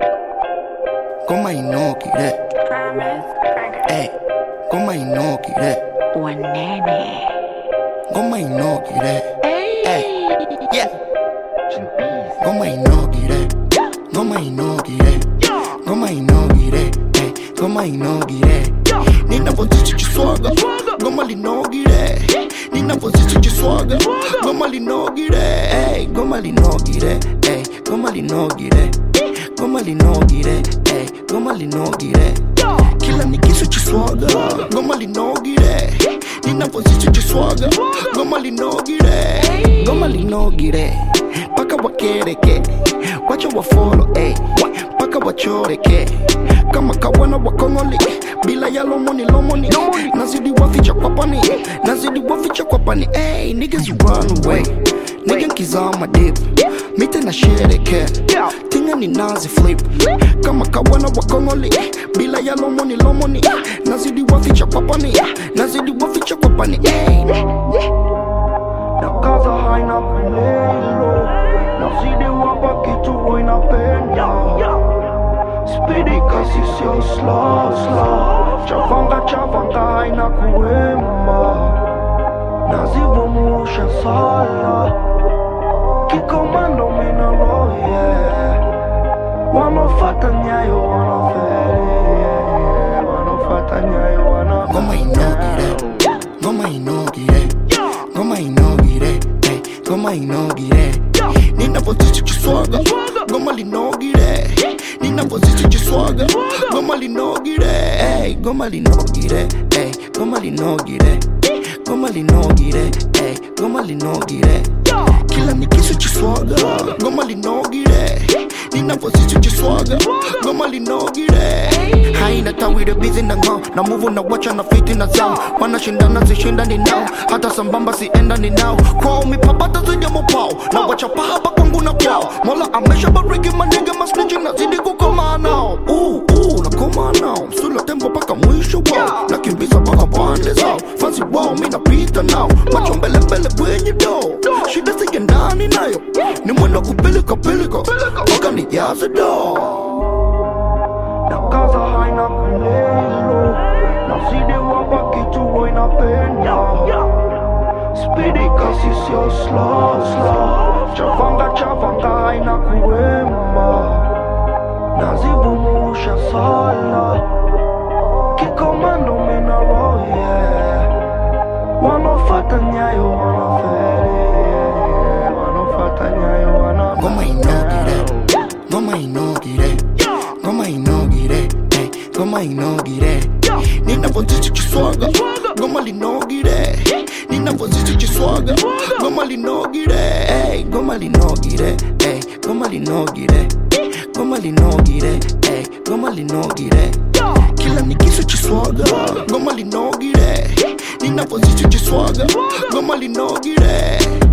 Ngoma inogire, ey, ngoma inogire, Wanene. ngoma inogire, ey, yeah. Ngoma inogire, ngoma inogire, ngoma inogire, ey, ngoma inogire. Ninavozisi chiswaga, ngoma linogire. Ninavozisi chiswaga, ngoma linogire, ey, ngoma linogire, ey, ngoma linogire. Ngoma linogire, ey, ngoma linogire. Kila nikisu chiswaga, ngoma linogire. Ninavozisi chiswaga, ngoma linogire, ngoma linogire. Paka wakereke, wacha wafolo, ey, paka wachoreke. Kama kawana wakongoli, bila ya lomoni lomoni. Nazidi waficha kwa pani, nazidi waficha kwa pani, ey, niggas run away. Nigga nkizama deep, mite na shereke. Tinga ni nazi flip, kama kawana wakongoli, bila ya lomoni lomoni. Nazidi waficha kwa pani, nazidi waficha kwa pani, ey. na kaza haina kulelo nazidi wapa kitu inapenda spidi kasi sio slow slow chavanga chavanga haina kuwema nazivumusha sala kikomando mina roye wanofata nyayo wanaferi wanofata nyayo wana Ngoma inogire, ngoma inogire, ngoma inogire, ey, ngoma inogire. Ninavozisi chiswaga, ngoma linogire. Ninavozisi chiswaga, ngoma linogire, ey, ngoma linogire, ey, ngoma linogire. Ngoma linogire, ey, ngoma linogire. Kila nikisu chiswaga, ngoma linogire. Ninavozisi chiswaga, ngoma linogire. Haina tawire busy na ngao na move na wacha na fiti na zao wanashindana zishindani nao hata sambamba siendani nao kwao mipapata zija mopao na wacha pahaba kwangu na kwao mola amesha bariki manege masniji nazidi kukomaa nao uh, uh, nakomaa nao msula tembo mpaka mwisho wao nakimbiza mpaka pande zao fansi wao mi napita nao macho mbele mbele kwenye doo shida sige ndani nayo ni mwendo wa kupilika pilika mpaka nijaze doo na kaza haina kulelo nazidi wapa kitu inapenda spidi kasi sio slow slow chavanga chavanga haina kuwema nazivumusha sala kikomando mina roye wanofata nyayo wanaferi wanofata nyayo wana Ngoma inogire, ngoma inogire, ngoma inogire, ey, ngoma inogire. Ninavozisi chiswaga, ngoma linogire. Ninavozisi chiswaga, ngoma linogire, ey, ngoma linogire, ey, ngoma linogire. Ngoma linogire, ey, ngoma linogire. Kila nikisu chiswaga, ngoma linogire. Ninavozisi chiswaga, ngoma linogire.